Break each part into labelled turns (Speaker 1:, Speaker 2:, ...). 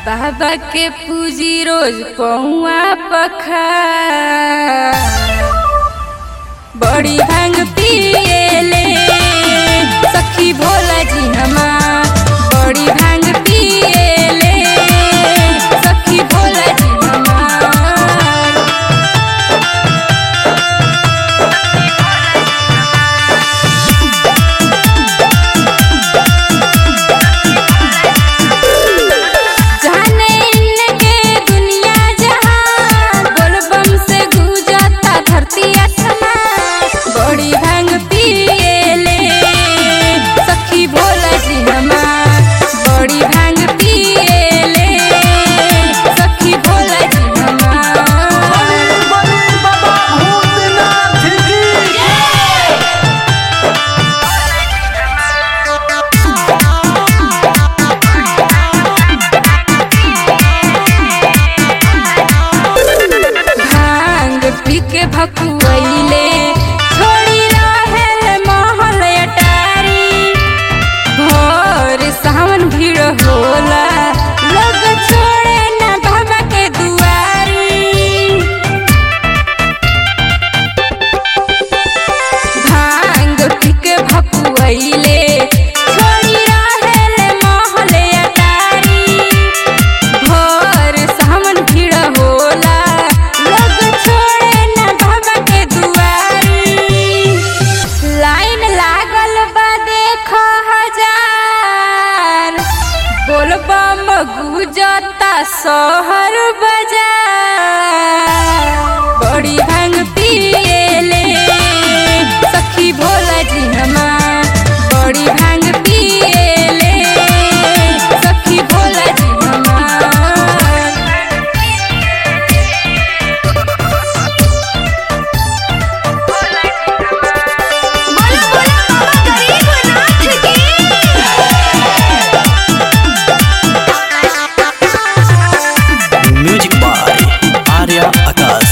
Speaker 1: बाबा के पूजी रोज पौआ पखा बड़ी भांग पिएले सखी भोला जी हमार बड़ी भांग पिएले सखी भोला जी हमार जाने इनके दुनिया जहां बोलबम से गुजरता धरती आसमान बड़ी भांग पिएले सखी भोला जी हमार बड़ी भांग पिएले सखी भोला जी हमार
Speaker 2: बाबा भूतनाथ की
Speaker 1: भांग पी के भकुआइले छोड़ी रहेले महल अटारी भोर सावन भीड़ होला लोग छोड़े ना बाबा के दुआरी भांग पी के भकुआइले छोड़ी रहेले महल अटारी भोर सावन भीड़ होला लोग छोड़े ना बाबा के दुआरी लाइन लागल बा देखो हजार बोलबम गुजता शहर बाजार बड़ी भांग पिएले सखी भोला जी हमार बड़ी भांग पिएले सखी भोला जी हमार
Speaker 3: बोला बोला बाबा गरीबनाथ की
Speaker 2: म्यूजिक बाय आर्या आकाश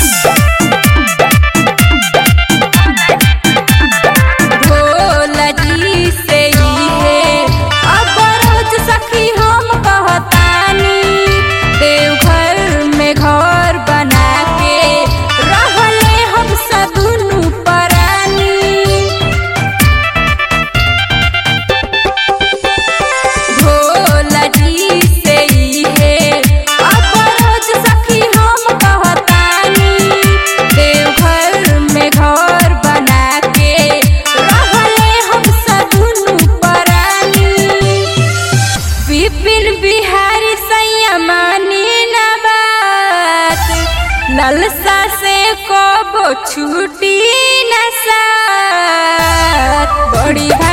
Speaker 1: भोला जी से ही है अब रोज सखी हम कहतानी देवघर में घर बना के रहले हम सदुनु परानी भोला जी से ही है अब रोज सखी हम कहतानी देवघर में घर बना के रहले हम सदुनु परानी विपिन बिहारी संयमानी न बात ललसा से कबो छूटी न साथ बड़ी